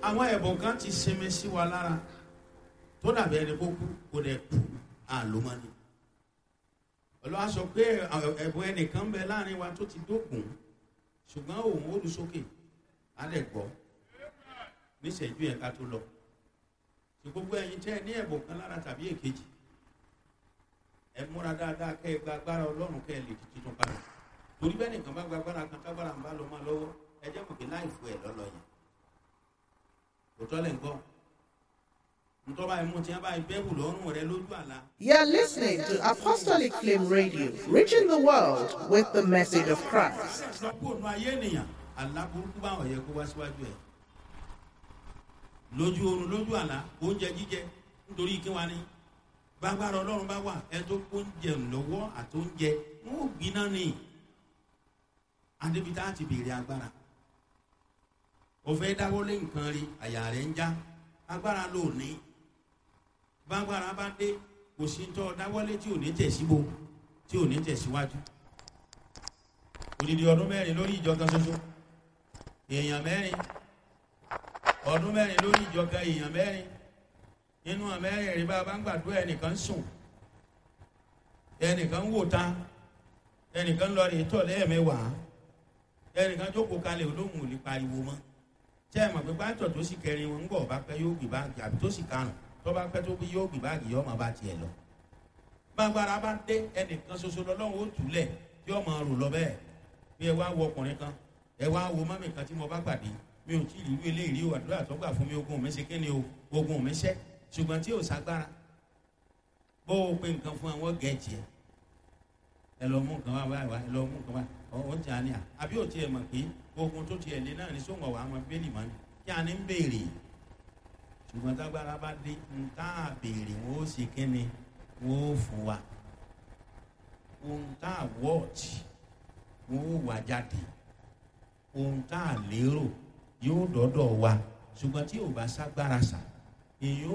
àwọn ẹ̀bùn kan ti sinmi sí wa lára tó dàbí ẹni kó kú kó dẹ̀ kú àlómọ́ni olúwa sọ pé ẹ̀bùn ẹnìkan bẹ láàrin wa tó ti dókun ṣùgbọ́n òun ó lu sókè á lẹ̀ gbọ́ níṣẹ́jú yẹn ká tó lọ tí gbogbo ẹ̀yin tẹ́ ẹ ní ẹ̀bùn kan lára tàbí èkejì ẹ múra dáadáa kẹ́ ẹ gba agbára ọlọ́run kẹ́ ẹ lè di tuntun padà torí bẹ́ẹ̀ nìkan bá gba agbára kan tágbára ń bá lọ máa lọ́wọ́ ẹ jẹ́ mọ̀ pé láì fún ẹ lọ́lọ́ yẹn òótọ́ lẹ̀ ń gbọ́ ntọ́ba ẹ̀mú tí wọ́n bá bẹ́ẹ̀bù lọ́rùn rẹ lójú àlá. You're listening to Apostolic Flame Radio, reaching the world with the message of Christ. lọ́pọ̀ ònú ayé ènìyàn àlá burúkú bá ọ̀yẹ́ kó wá síwájú ẹ̀ lójú oorun lójú àlá oúnjẹ jíjẹ nítorí kí wá ní gbàgbára ọlọ́run bá wà ẹ tó oúnjẹ lọ́wọ́ àtóúnjẹ wọn ò gbiná ni adébítà ti béèrè agbára òfin dáwọ́lé nǹkan rí àyà rẹ̀ ń já agbára ló ní gbàgbára bá dé kò sí tọ́ dáwọ́lé tí ò ní tẹ̀síbo tí ò ní tẹ̀síwájú odidi ọdún mẹ́rin lórí ìjọ kan ṣoṣo èèyàn mẹ́rin ọdún mẹ́rin lórí ìjọ kan èèyàn mẹ́rin nínú àmẹ́rin rí bá a bá ń gbàdúrà ẹnìkan ń sùn ẹnìkan ń wò ta ẹnìkan ń lọ rí tọ̀ lẹ́ẹ̀mẹ́wàá ẹnìkan jókòó kalẹ̀ olóhùn ò lè pariwo mọ́ tí ẹ mọ̀ pé pátọ̀ tó sì kẹrin wọn ń bọ̀ bá pẹ́ yóò gbé báàgì àbí tó sì karùn tó bá pẹ́ tó bí yóò gbé báàgì yóò máa bá tiẹ̀ lọ. gbàgbára bá dé ẹnìkan ṣoṣo lọ́lọ́run ó túlẹ̀ tí ó máa rò lọ bẹ́ẹ̀ bí ẹ wá wo ọkùnrin kan ẹ wá wo mọ́mì kan tí mo bá pàdé mi ò tí ì rí eléyìí o àdúrà tó gbà fún mi ogun mi ṣe kí ni o ogun mi ṣẹ́ ṣùgbọ́n tí ò ságbára bó o pe nǹkan fún àwọn gẹ̀ẹ́jì ẹ ẹ lọ mú nǹkan wá wá wá ẹ lọ mú nǹkan wá ọ̀hún tí a ní à àbí ò tiẹ̀ mọ̀ pé ogun tó tiẹ̀ lé náà ní sóńgọ̀ wà á mọ bẹ́ẹ̀lì mọ́ ni kí a ní ń béèrè ṣùgbọ́n tágbára bá dé ń tá a béèrè wọn ó ṣe kí ni wọn ó fún wa ohun tá a wọ́ọ̀tì wọn ó wà jáde ohun tá a lérò yóò dọ́dọ̀ wa ṣùgbọ́n tí ò bá ságbára sà èyí ó